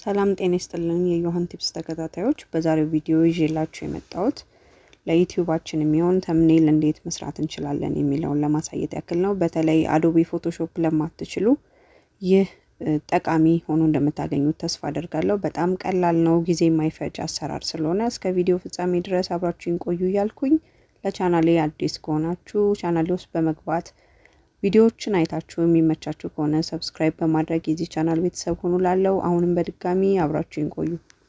ሰላም ጤና ይስጥልን የዮሐን ቲፕስ ተከታታዮች፣ በዛሬው ቪዲዮ ይዤላችሁ የመጣሁት ለዩቲዩባችን የሚሆን ተምኔል እንዴት መስራት እንችላለን የሚለውን ለማሳየት ያክል ነው። በተለይ አዶቢ ፎቶሾፕ ለማትችሉ ይህ ጠቃሚ ሆኖ እንደምታገኙት ተስፋ አደርጋለሁ። በጣም ቀላል ነው፣ ጊዜ የማይፈጅ አሰራር ስለሆነ እስከ ቪዲዮ ፍጻሜ ድረስ አብራችሁን ቆዩ እያልኩኝ ለቻናሌ አዲስ ከሆናችሁ ቻናሌ ውስጥ በመግባት ቪዲዮዎችን አይታችሁ የሚመቻችሁ ከሆነ ሰብስክራይብ በማድረግ የዚህ ቻናል ቤተሰብ ሆኑ ላለው አሁንም በድጋሚ አብራችሁን ቆዩ።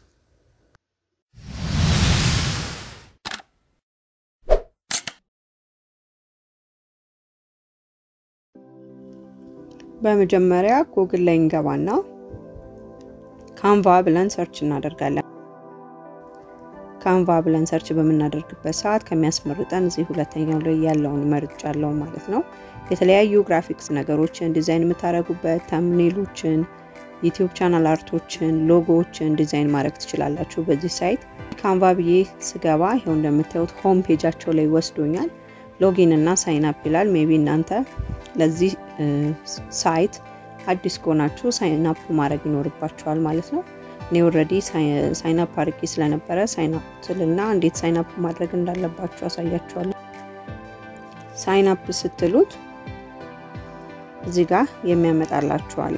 በመጀመሪያ ጉግል ላይ እንገባና ካንቫ ብለን ሰርች እናደርጋለን። ካንቫ ብለን ሰርች በምናደርግበት ሰዓት ከሚያስመርጠን እዚህ ሁለተኛው ላይ ያለውን መርጫ አለው ማለት ነው። የተለያዩ ግራፊክስ ነገሮችን ዲዛይን የምታደርጉበት ተምኔሎችን፣ ዩቲዩብ ቻናል አርቶችን፣ ሎጎዎችን ዲዛይን ማድረግ ትችላላችሁ በዚህ ሳይት። ካንቫ ብዬ ስገባ ይኸው እንደምታዩት ሆም ፔጃቸው ላይ ወስዶኛል። ሎጊን እና ሳይን አፕ ይላል። ሜቢ እናንተ ለዚህ ሳይት አዲስ ከሆናችሁ ሳይን አፕ ማድረግ ይኖርባችኋል ማለት ነው። እኔ ኦልሬዲ ሳይን አፕ አድርጌ ስለነበረ ሳይን አፕ ትልና እንዴት ሳይን አፕ ማድረግ እንዳለባችሁ አሳያችኋለሁ። ሳይን አፕ ስትሉት እዚህ ጋር የሚያመጣላችሁ አለ።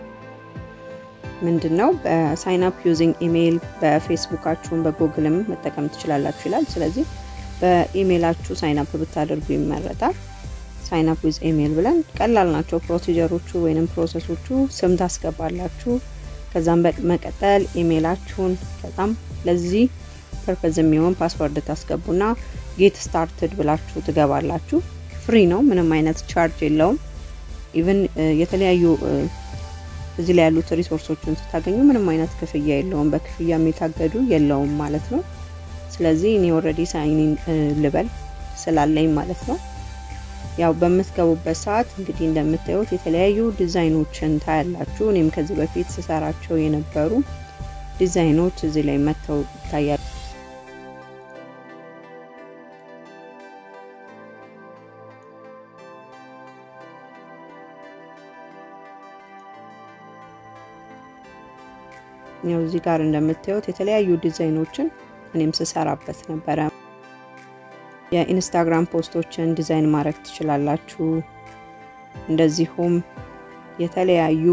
ምንድን ነው በሳይን አፕ ዩዚንግ ኢሜይል በፌስቡካችሁን በጉግልም መጠቀም ትችላላችሁ ይላል። ስለዚህ በኢሜይላችሁ ሳይን አፕ ብታደርጉ ይመረጣል። ሳይን አፕ ዊዝ ኢሜይል ብለን ቀላል ናቸው ፕሮሲጀሮቹ ወይንም ፕሮሰሶቹ። ስም ታስገባላችሁ ከዛም በመቀጠል ኢሜይላችሁን ከዛም ለዚህ ፐርፐዝ የሚሆን ፓስወርድ ታስገቡና ጌት ስታርትድ ብላችሁ ትገባላችሁ። ፍሪ ነው፣ ምንም አይነት ቻርጅ የለውም። ኢቭን የተለያዩ እዚህ ላይ ያሉት ሪሶርሶችን ስታገኙ ምንም አይነት ክፍያ የለውም። በክፍያ የታገዱ የለውም ማለት ነው። ስለዚህ እኔ ኦልሬዲ ሳይኒን ልበል ስላለኝ ማለት ነው። ያው በምትገቡበት ሰዓት እንግዲህ እንደምታዩት የተለያዩ ዲዛይኖችን ታያላችሁ። እኔም ከዚህ በፊት ስሰራቸው የነበሩ ዲዛይኖች እዚህ ላይ መጥተው ይታያሉ። ያው እዚህ ጋር እንደምታዩት የተለያዩ ዲዛይኖችን እኔም ስሰራበት ነበረ። የኢንስታግራም ፖስቶችን ዲዛይን ማድረግ ትችላላችሁ። እንደዚሁም የተለያዩ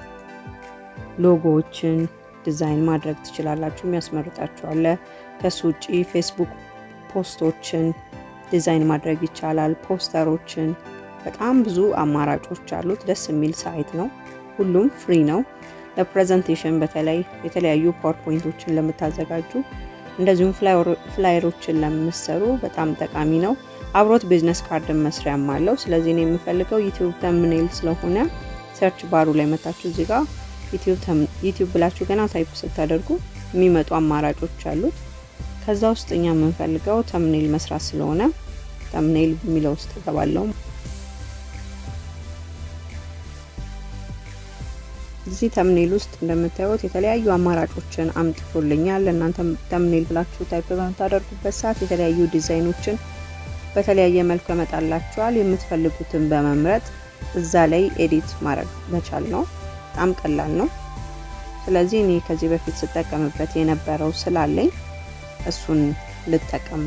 ሎጎዎችን ዲዛይን ማድረግ ትችላላችሁ። የሚያስመርጣችኋለ። ከሱ ውጪ ፌስቡክ ፖስቶችን ዲዛይን ማድረግ ይቻላል። ፖስተሮችን፣ በጣም ብዙ አማራጮች አሉት። ደስ የሚል ሳይት ነው። ሁሉም ፍሪ ነው። ለፕሬዘንቴሽን በተለይ የተለያዩ ፓወርፖይንቶችን ለምታዘጋጁ እንደዚሁም ፍላየሮችን ለምሰሩ በጣም ጠቃሚ ነው። አብሮት ቢዝነስ ካርድን መስሪያም አለው። ስለዚህ ነው የምፈልገው ዩቲዩብ ተምኔል ስለሆነ ሰርች ባሩ ላይ መታችሁ እዚህ ጋር ዩቲዩብ ብላችሁ ገና ታይፕ ስታደርጉ የሚመጡ አማራጮች አሉት። ከዛ ውስጥ እኛ የምንፈልገው ተምኔል መስራት ስለሆነ ተምኔል የሚለው ውስጥ እገባለሁ። እዚህ ተምኔል ውስጥ እንደምታዩት የተለያዩ አማራጮችን አምጥቶልኛል። እናንተ ተምኔል ብላችሁ ታይፕ በምታደርጉበት ሰዓት የተለያዩ ዲዛይኖችን በተለያየ መልኩ ያመጣላችኋል። የምትፈልጉትን በመምረጥ እዛ ላይ ኤዲት ማድረግ መቻል ነው። በጣም ቀላል ነው። ስለዚህ እኔ ከዚህ በፊት ስጠቀምበት የነበረው ስላለኝ እሱን ልጠቀም።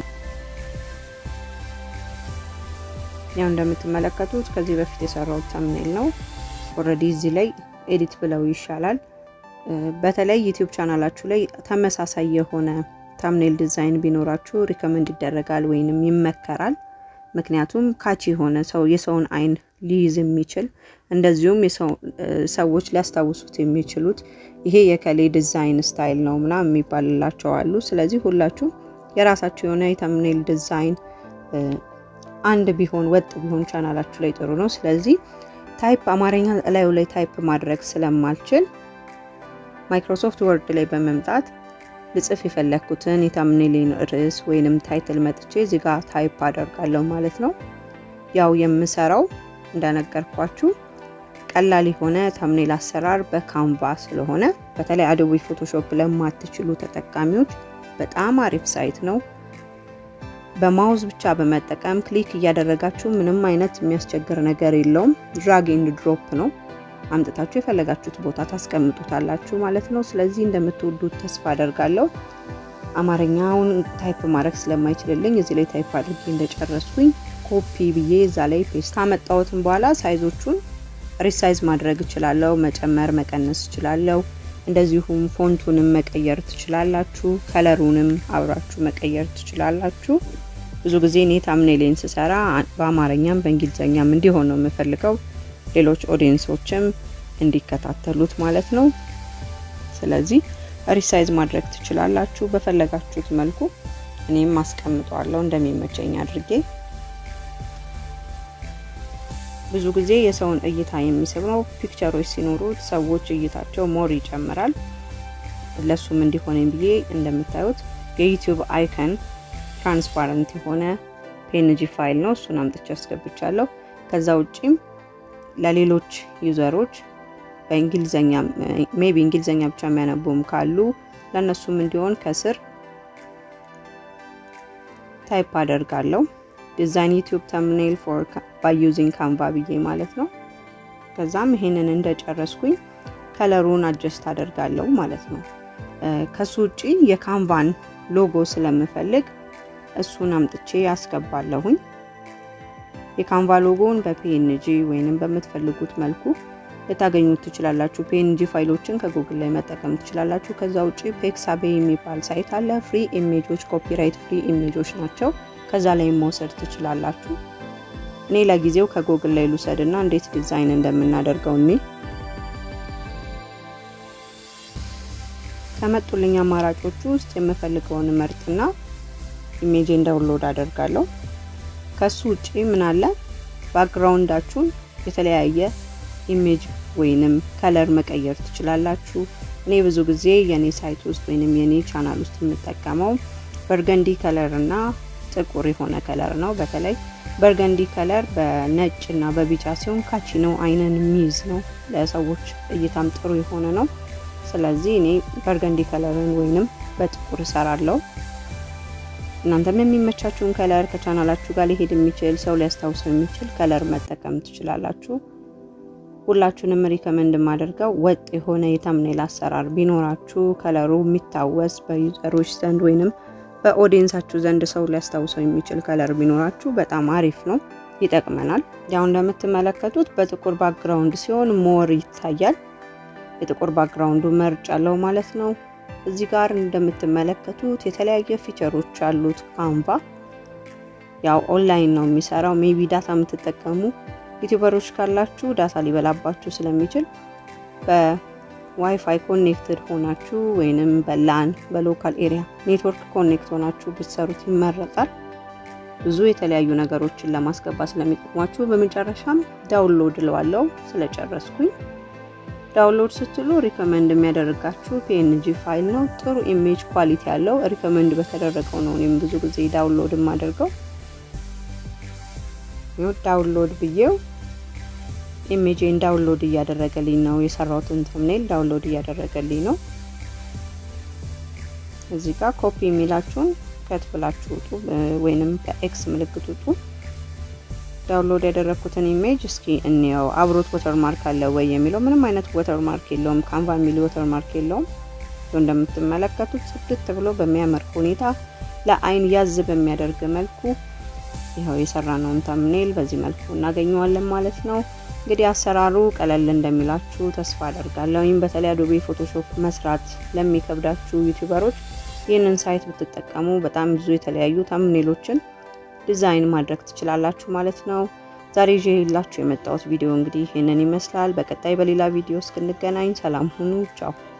ያው እንደምትመለከቱት ከዚህ በፊት የሰራሁት ተምኔል ነው። ኦልሬዲ እዚህ ላይ ኤዲት ብለው ይሻላል። በተለይ ዩቲዩብ ቻናላችሁ ላይ ተመሳሳይ የሆነ ታምኔል ዲዛይን ቢኖራችሁ ሪከመንድ ይደረጋል ወይንም ይመከራል። ምክንያቱም ካቺ የሆነ ሰው የሰውን አይን ሊይዝ የሚችል እንደዚሁም ሰዎች ሊያስታውሱት የሚችሉት ይሄ የከሌ ዲዛይን ስታይል ነው ምናምን የሚባልላቸው አሉ። ስለዚህ ሁላችሁ የራሳችሁ የሆነ የታምኔል ዲዛይን አንድ ቢሆን ወጥ ቢሆን ቻናላችሁ ላይ ጥሩ ነው። ስለዚህ ታይፕ አማርኛ ላዩ ላይ ታይፕ ማድረግ ስለማልችል ማይክሮሶፍት ወርድ ላይ በመምጣት ልጽፍ የፈለግኩትን የታምኔሌን ርዕስ ወይንም ታይትል መጥቼ እዚህ ጋር ታይፕ አደርጋለሁ ማለት ነው። ያው የምሰራው እንደነገርኳችሁ ቀላል የሆነ ታምኔል አሰራር በካንቫ ስለሆነ በተለይ አዶቢ ፎቶሾፕ ለማትችሉ ተጠቃሚዎች በጣም አሪፍ ሳይት ነው። በማውዝ ብቻ በመጠቀም ክሊክ እያደረጋችሁ ምንም አይነት የሚያስቸግር ነገር የለውም። ድራግ ኤንድ ድሮፕ ነው። አምጥታችሁ የፈለጋችሁት ቦታ ታስቀምጡታላችሁ ማለት ነው። ስለዚህ እንደምትወዱት ተስፋ አደርጋለሁ። አማርኛውን ታይፕ ማድረግ ስለማይችልልኝ እዚህ ላይ ታይፕ አድርጌ እንደጨረስኩኝ ኮፒ ብዬ እዛ ላይ ፔስት ካመጣሁትም በኋላ ሳይዞቹን ሪሳይዝ ማድረግ እችላለሁ። መጨመር መቀነስ እችላለሁ። እንደዚሁም ፎንቱንም መቀየር ትችላላችሁ። ከለሩንም አብራችሁ መቀየር ትችላላችሁ። ብዙ ጊዜ እኔ ታምኔሌን ስሰራ በአማርኛም በእንግሊዝኛም እንዲሆን ነው የምፈልገው፣ ሌሎች ኦዲየንሶችም እንዲከታተሉት ማለት ነው። ስለዚህ ሪሳይዝ ማድረግ ትችላላችሁ በፈለጋችሁት መልኩ። እኔም አስቀምጠዋለሁ እንደሚመቸኝ አድርጌ። ብዙ ጊዜ የሰውን እይታ የሚስብ ነው። ፒክቸሮች ሲኖሩት ሰዎች እይታቸው ሞር ይጨምራል። ለሱም እንዲሆነኝ ብዬ እንደምታዩት የዩቲዩብ አይከን ትራንስፓረንት የሆነ ፒኤንጂ ፋይል ነው። እሱን አምጥቼ አስገብቻለሁ። ከዛ ውጪም ለሌሎች ዩዘሮች በእንግሊዘኛ ሜቢ እንግሊዘኛ ብቻ የሚያነቡም ካሉ ለእነሱም እንዲሆን ከስር ታይፕ አደርጋለሁ ዲዛይን ዩቲዩብ ተምኔል ፎር ባይ ዩዚንግ ካንቫ ብዬ ማለት ነው። ከዛም ይሄንን እንደጨረስኩኝ ከለሩን አጀስት አደርጋለሁ ማለት ነው። ከሱ ውጪ የካንቫን ሎጎ ስለምፈልግ እሱን አምጥቼ ያስገባለሁኝ። የካንቫ ሎጎውን በፒኤንጂ ወይንም በምትፈልጉት መልኩ ልታገኙት ትችላላችሁ። ፒኤንጂ ፋይሎችን ከጉግል ላይ መጠቀም ትችላላችሁ። ከዛ ውጪ ፔክሳቤ የሚባል ሳይት አለ። ፍሪ ኢሜጆች፣ ኮፒራይት ፍሪ ኢሜጆች ናቸው። ከዛ ላይ መውሰድ ትችላላችሁ። እኔ ለጊዜው ከጉግል ላይ ልውሰድና እንዴት ዲዛይን እንደምናደርገው እኔ ከመጡልኝ አማራጮቹ ውስጥ የምፈልገውን መርጥና ኢሜጅን ዳውንሎድ አደርጋለሁ። ከሱ ውጪ ምን አለ ባክግራውንዳችሁን የተለያየ ኢሜጅ ወይንም ከለር መቀየር ትችላላችሁ። እኔ ብዙ ጊዜ የኔ ሳይት ውስጥ ወይንም የኔ ቻናል ውስጥ የምጠቀመው በርገንዲ ከለር እና ጥቁር የሆነ ከለር ነው። በተለይ በርገንዲ ከለር በነጭ እና በቢጫ ሲሆን ካቺ ነው፣ አይንን የሚይዝ ነው፣ ለሰዎች እይታም ጥሩ የሆነ ነው። ስለዚህ እኔ በርገንዲ ከለርን ወይንም በጥቁር እሰራለሁ። እናንተም የሚመቻችሁን ከለር ከቻናላችሁ ጋር ሊሄድ የሚችል ሰው ሊያስታውሰው የሚችል ከለር መጠቀም ትችላላችሁ። ሁላችሁንም ሪከመንድ የማደርገው ወጥ የሆነ የተምኔል አሰራር ቢኖራችሁ ከለሩ የሚታወስ በዩዘሮች ዘንድ ወይንም በኦዲየንሳችሁ ዘንድ ሰው ሊያስታውሰው የሚችል ከለር ቢኖራችሁ በጣም አሪፍ ነው፣ ይጠቅመናል። ያው እንደምትመለከቱት በጥቁር ባክግራውንድ ሲሆን ሞር ይታያል። የጥቁር ባክግራውንዱ መርጭ አለው ማለት ነው። እዚህ ጋር እንደምትመለከቱት የተለያየ ፊቸሮች አሉት ካንቫ። ያው ኦንላይን ነው የሚሰራው። ሜቢ ዳታ የምትጠቀሙ ዩቲዩበሮች ካላችሁ ዳታ ሊበላባችሁ ስለሚችል በዋይፋይ ኮኔክትድ ሆናችሁ ወይንም በላን በሎካል ኤሪያ ኔትወርክ ኮኔክት ሆናችሁ ብትሰሩት ይመረጣል። ብዙ የተለያዩ ነገሮችን ለማስገባት ስለሚጠቅሟችሁ። በመጨረሻም ዳውንሎድ እለዋለሁ ስለጨረስኩኝ። ዳውንሎድ ስትሉ ሪከመንድ የሚያደርጋችሁ ፒኤንጂ ፋይል ነው። ጥሩ ኢሜጅ ኳሊቲ ያለው ሪከመንድ በተደረገው ነው እኔም ብዙ ጊዜ ዳውንሎድ የማደርገው። ዳውንሎድ ብዬው ኢሜጅን ዳውንሎድ እያደረገልኝ ነው። የሰራሁትን ተምኔል ዳውንሎድ እያደረገልኝ ነው። እዚህ ጋር ኮፒ የሚላችሁን ከት ብላችሁ ውጡ፣ ወይንም በኤክስ ምልክት ውጡ። ዳውንሎድ ያደረግኩትን ኢሜጅ እስኪ እንየው። አብሮት ወተር ማርክ አለ ወይ የሚለው ምንም አይነት ወተር ማርክ የለውም። ካንቫ የሚል ወተር ማርክ የለውም። እንደምትመለከቱት ጽድት ብሎ በሚያምር ሁኔታ ለአይን ያዝ በሚያደርግ መልኩ ይኸው የሰራነውን ተምኔል በዚህ መልኩ እናገኘዋለን ማለት ነው። እንግዲህ አሰራሩ ቀለል እንደሚላችሁ ተስፋ አደርጋለሁ። ይህም በተለይ አዶቤ ፎቶሾፕ መስራት ለሚከብዳችሁ ዩቲዩበሮች ይህንን ሳይት ብትጠቀሙ በጣም ብዙ የተለያዩ ተምኔሎችን ዲዛይን ማድረግ ትችላላችሁ ማለት ነው። ዛሬ ይዤ የላችሁ የመጣሁት ቪዲዮ እንግዲህ ይህንን ይመስላል። በቀጣይ በሌላ ቪዲዮ እስክንገናኝ ሰላም ሁኑ። ቻው